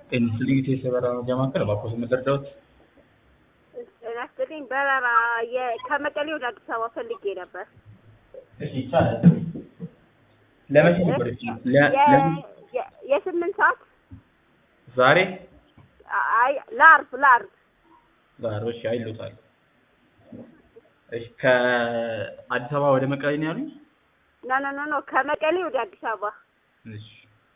ፔኒሲሊን የሰበራ ማከል እባክዎት መርዳዎት? ጤና ይስጥልኝ። በረራ የ- ከመቀሌ ወደ አዲስ አበባ ፈልጌ ነበር። እሺ ይቻላል። ለመቼ ነበር? እሺ ለ- የ- ለምን የ- የስምንት ሰዓት ዛሬ አይ ለአርብ ለአርብ ዛሬ እሺ አይሎታል። እሺ ከአዲስ አበባ ወደ መቀሌ ነው ያሉኝ? ኖ ኖ ኖ ኖ ከመቀሌ ወደ አዲስ አበባ እሺ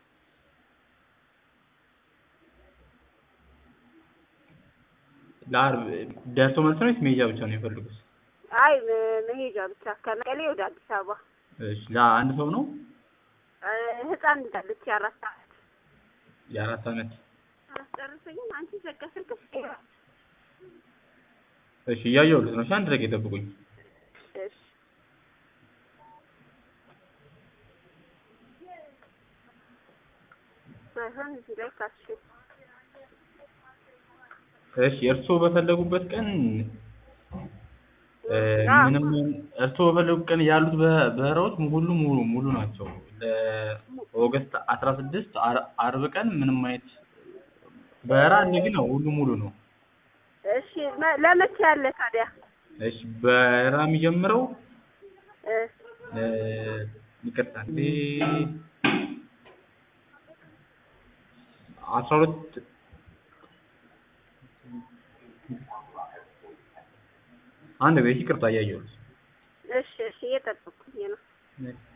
ለአርብ ደርሶ መልስ ነው ወይስ መሄጃ ብቻ ነው የፈልጉት? አይ ም- መሄጃ ብቻ ከመቀሌ ወደ አዲስ አበባ እሺ ለአንድ ሰው ነው? እ፣ ህፃን እንዳለች የአራት ሰዓት የአራት ዓመት አስጨርሰኝም አንቺ ዘጋ ስልክ እሺ እያየሁልህ ነው። እሺ አንድ ደቂቃ ይጠብቁኝ። እሺ ሳይሆን እዚህ ላይ ካሽ እሺ እርስዎ በፈለጉበት ቀን እ፣ አዎ። ምንም እርስዎ በፈለጉበት ቀን ያሉት በ- በረራዎች ሁሉ ሙሉ ሙሉ ናቸው። ለኦገስት አስራ ስድስት አርብ ቀን ምንም አይነት በረራ አለ፣ ግን ሁሉ ሙሉ ነው። እሺ መ- ለመቼ ያለ ታዲያ እሺ በረራ የሚጀምረው እ፣ እ፣ ይቅርታ እንዴ አስራ ሁለት አንድ ቤት ይቅርታ እያየሁት እሺ እሺ እየጠበኩኝ ነው